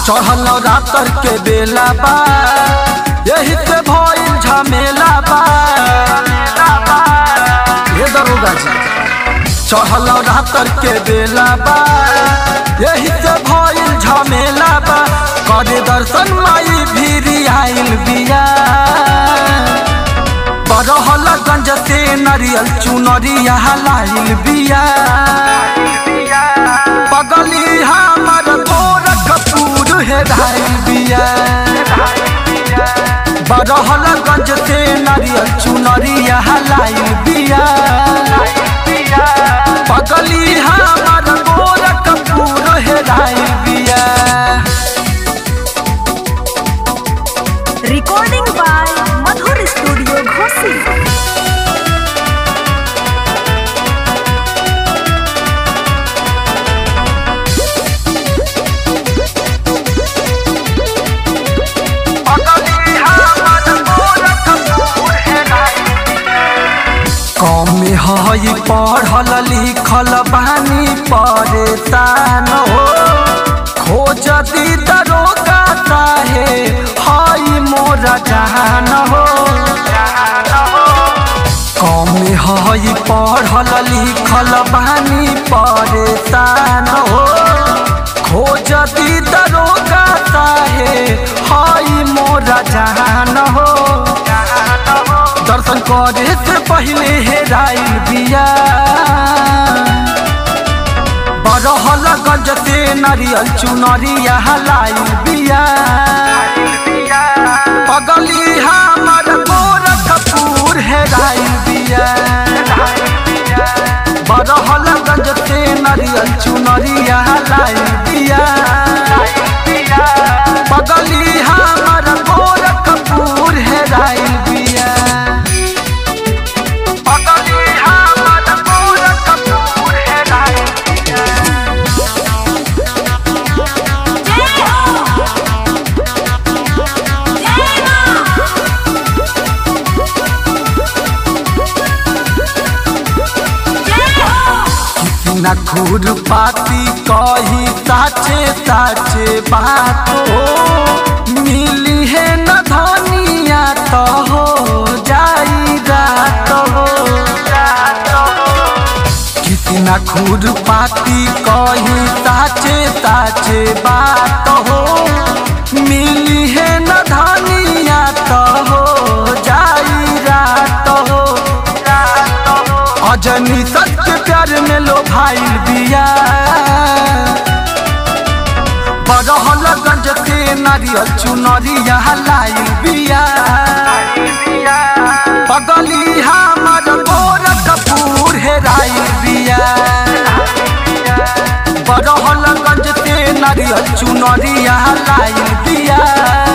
चढ़ल रातर के बेला बा यही से भइल झमेला बा हे दरोगा जी चढ़ल रातर के बेला बा यही से भइल झमेला बा करे दर्शन माई भीरी आइल बिया बरहल गंज से नरियल चुनरिया लाइल बिया पगली हमर गोरखपुर हेराइल बिया बरहल गंज से नरियल चुनरिया लाइल बिया पगली हमर गोरखपुर हेराइल बिया recording by madhur studio ghosi कमे हई पढ़ल लिखल बानी परेशान हो खोज दी दरोगा चाहे हई मोरा जहान हो कमे हई पढ़ल लिखल बानी परेशान हो खोज दी दरोगा चाहे हई मोरा जहान हो दर्शन करे से पहले हेराइल बिया बरहल गंज से नारियल चुनरिया लाइल बिया पगली हमर गोरखपुर हेराइल बिया बरहल गंज से नारियल चुनरिया लाइल बिया पगली हमर गोरखपुर हेराइल बिया पगली हमर गोरखपुर हेराइल बिया ना खूर पाती कही साचे साचे बात हो मिली है न धनिया तो हो जाई रात हो किसी ना खूर पाती कही साचे साचे बात हो मिली है न धनिया तो हो जाई रात हो अजनी सत्य प्यार में लो भाई बिया बरहल गंज से नारियल चुनरिया लाइल बिया पगली हमर गोरखपुर हेराइल बिया बरहल गंज से नारियल चुनरिया लाइल बिया